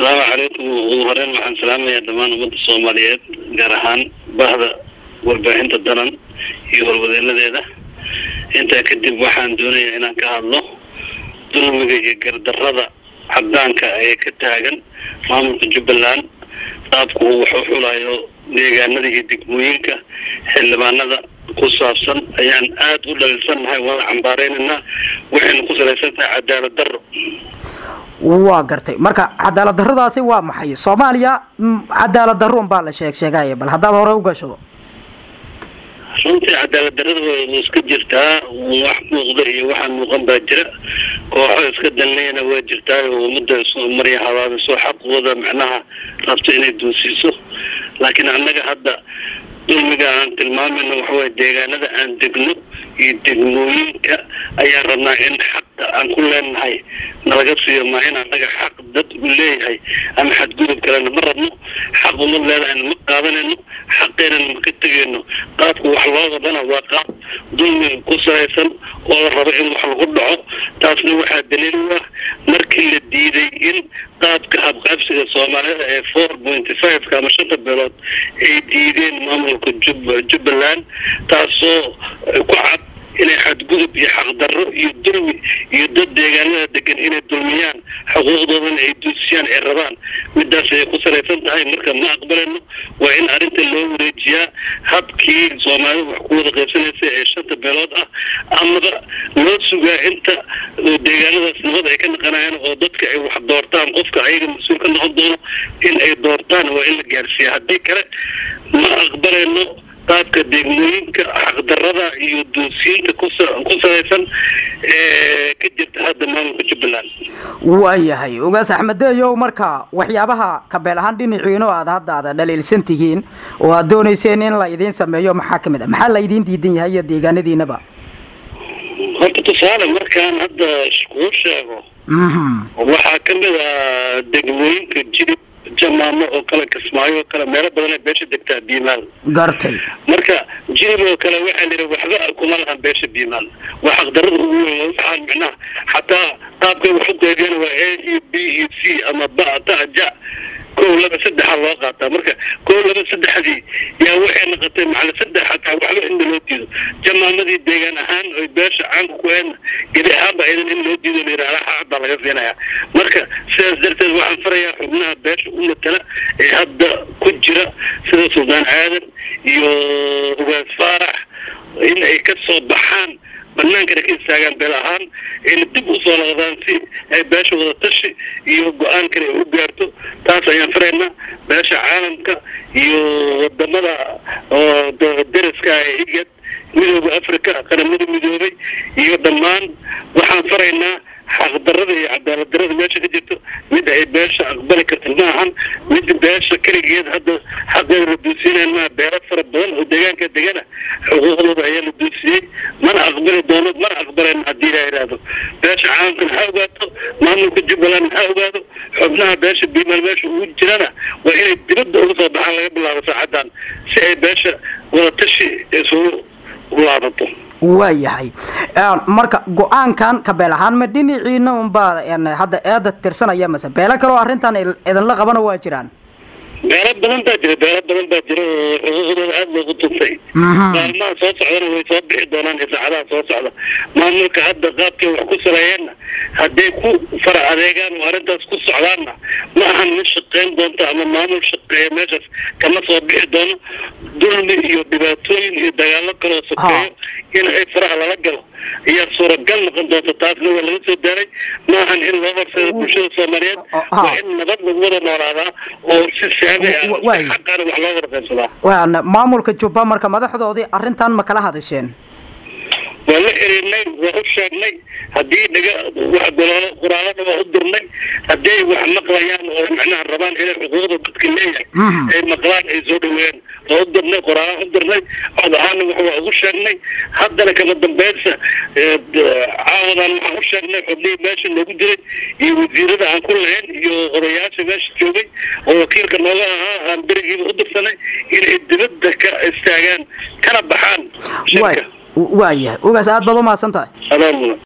asalaamu calaykum ugu horeyn waxaan salaamayaa dhammaan ummadda soomaaliyeed gaar ahaan bahda warbaahinta danan iyo horwadeenadeeda intaa kadib waxaan doonayaa inaan ka hadlo dulmiga iyo gardarada cadaanka ee ka taagan maamulka jubbaland qaabku uu wax u xulayo deegaanada iyo degmooyinka xildhibaanada ku saabsan ayaan aada u dhaliilsannahay waana cambaareynanaa waxayna ku salaysan tahay cadaalad darro waa gartay marka cadaalad daradaasi waa maxay soomaaliya cadaalad darruun baa la sheeg sheegaya bal haddaad hore u gasho runtii cadaalad darada way iska jirtaa wax muuqda iyo waxaan muuqan baa jira kooxo iska danleyana waa jirtaa oo ummadda marya habaabiso xaqooda macnaha rabto inay duusiiso laakiin annaga hadda dulmiga aan tilmaamayno waxaway deegaanada aan degno iyo degmooyinka ayaan rabnaa in xaqa aan ku leenahay nalaga siiyo maa in annaga xaq dad u leeyahay ama xadgudub kalena ma rabno xaq umad leedahayna ma qaadanayno xaqeenana ma ka tegayno qaabka wax loo wadana waa qaab dulmiga ku salaysan oo la rabo in wax lagu dhaco taasna waxaa daliil u ah markii la diiday in qaabka habqaabsiga soomaalida ee four pointy fiveka ama shanta beelood ay diideen maamulka jubbaland taasoo ku cad inay xadgudub iyo xaqdarro iyo dulmi iyo dad deegaanada degan inay dulmiyaan xuquuqdoodana ay duusiyaan ay rabaan midaas ayay ku salaysan tahay marka ma aqbalayno waa in arrinta loo wareejiyaa habkii soomaalida wax ku wada qaybsanaysa ee shanta beelood ah amaba loo sugaa inta deegaanadaas nabad ay ka naqanayaan oo dadka ay wax doortaan qofka ayaga mas-uul ka noqon doono in ay doortaan waa in la gaarsiiya haddii kale ma aqbalayno qaabka degmooyinka xaqdarada iyo duusiyiinta ku salaysan ee ka jirta hadda maamulka jubbaland waayahay ogaas axmedeeyow marka waxyaabaha kabeel ahaan dhinaciino aad hadda aada dhaliilsan tihiin oo aad doonayseen in la idiin sameeyo maxaa kamid a maxaa la idiin diidan yahay iyo deegaanadiinaba horta tusaale markaan hadda kuu sheego waxaa kamid a degmooyinka jilib jamaamo oo kale kismaayo oo kale meelo badan ee beesha degtaa biimaal gartay marka jilib oo kale waxaa la yidhi waxba kuma lahan beesha biimaal waa xaqdarada ugu weyn waxaan micnaha xataa qaabkay wax u qeybiyana waa a e b e c ama ba ta ja kow laba saddexa loo qaataa marka kow laba saddexdii yaa waxay noqotay macala saddex xataa waxba inna loo diido jamaamadii deegaan ahaan oy beesha caanka ku heedna gedi ahaanba idan in loo diido layidhaha xaqad baa laga siinaya marka sidaas darteed waxaan farayaa xubnaha beesha u matala ee hadda ku jira sida suldaan aadan iyo ugaas faarax in ay ka soo baxaan banaankana ka istaagaan beel ahaan ayna dib usoo noqdaan si ay beesha wada tashi iyo go-aankana ay u gaarto taas ayaan faraynaa beesha caalamka iyo wadamada oo deriska ee igad midooda africa qaramada midoobay iyo dhammaan waxaan faraynaa xaqdarada iyo cadaalad darada meesha ka jirto mid ay beesha aqbali karta ma ahan mid beesha keligeed hadda xaqeeda la duusiinayan maa beelo fara badan oo deegaanka degana xuquuqdooda ayaa la duusiyey mana aqbali doono mana aqbalayno haddii la yidhaahdo beesha caalamkana ha ogaato maamulka jubbaland ha ogaado xubnaha beesha biimal meesha ugu jirana waa inay dibadda uga soo baxaan laga bilaabo saacadan si ay beesha wadatashi isugu laabato waayahay marka go-aankan kabeel ahaan ma dhinaciina unbaa hadda eeda tirsanaya mase beelo kaleo arrintan idinla qabana waa jiraan beelo badan baa jira beelo badan baa jira oo xuquuqdooda aada loogu tuntay maalmaha soo socdana way soo bixi doonaan iyo saacadaha soo socda maamulka hadda qaabkay wax ku saleeyeenna hadday ku fara adeegaan oo arrintaas ku socdaanna ma ahan mid shaqeyn doonta ama maamul shaqeeya meeshaas kama soo bixi doono dulmi iyo dhibaatooyin iyo dagaalo kaloo sokeeyo in ay faraha lala galo ayaa suuragal noqon doonta taasna waa laga soo daaray ma ahan in loo horseedo bulshada soomaaliyeed waa in nabad lagu wada noolaadaa oo si saabi ah xaqaana wax loo wada qaybsadaa maamulka jubba marka madaxdoodii arrintan ma kala hadasheen waa la xiriirnay waa u sheegnay haddii dhaga wax golaalo qoraalada waa u dirnay hadday wax maqlayaan oo macnaha rabaan inay xuquuqda dadka leeyahay ay maqlaan ay soo dhaweeyaan waa u dirnay qoraalaan u dirnay cod ahaana wax waa ugu sheegnay haddana kama dambaysa caawadan waxaan u sheegnay xubnihii meesha noogu jiray iyo wasiirada aan ku lahayn iyo odayaasha meesha joogay oo wakiilka nooga ahaa aan berigiiba u dirsanay inay dibadda ka istaagaan kana baxaan shirka waayahay ogaas aad baad u mahadsan tahay